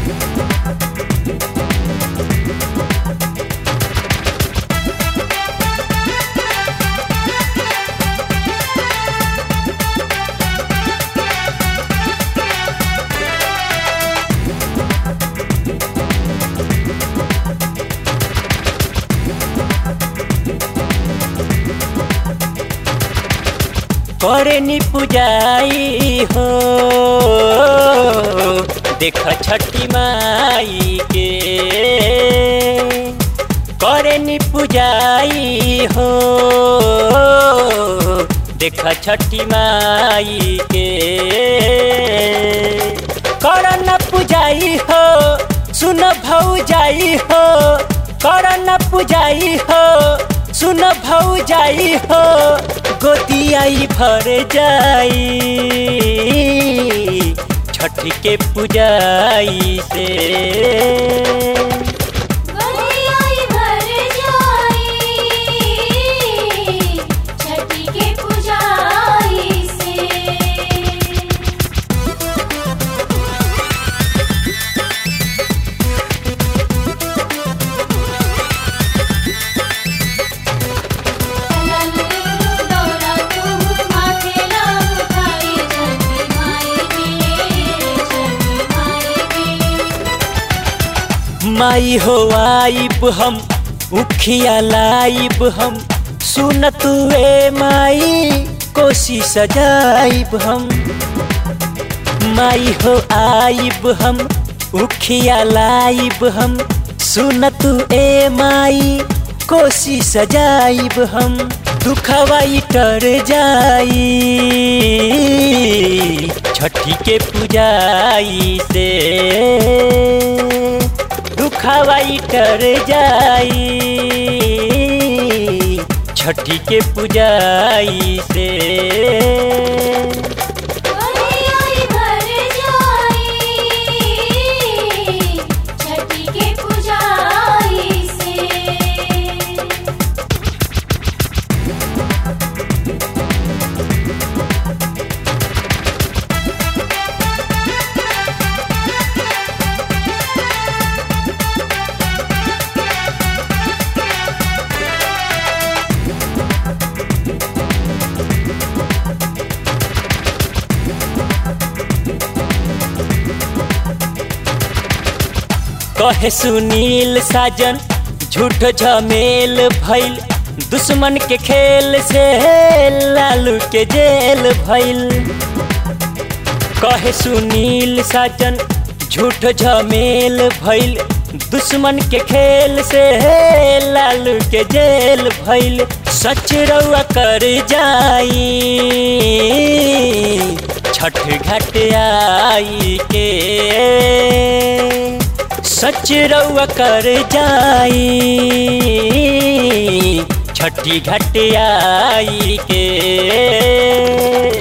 करे नी पुजाई हो देख छठी माई के करे नी पुजाई हो देख छठी माई के कर न पुजाई हो सुन भौ जाई हो कर न पुजाई हो सुन भौ जाई हो गोदियाई भर जाई छठ के पुजाई से गोदियाई भर जाई छठी के पुजाई से दौरा तू माथे लाग खाई छठी माई के छठी माई के माई हो आइब हम उखिया लाइब हम सुन तुए माई कोसी सजाइब हम माई हो आइब हम उखिया लाइब हम सुन तू ए माई कोसी सजाइब हम दुखवाई टर जाई छठी के पुजाई से दुखवाई टर जाई छठी के पुजाई से गोदियाई भर जाई छठी के पुजाई से कहे सुनील साजन झूठ झमेल भइल दुश्मन के खेल से लालू के जेल भइल कहे सुनील साजन झूठ झमेल भइल दुश्मन के खेल से लालू के जेल भइल सच रउआ कर जाई छठ घाट आई के सच रउआ कर जाई छठी घाट आई के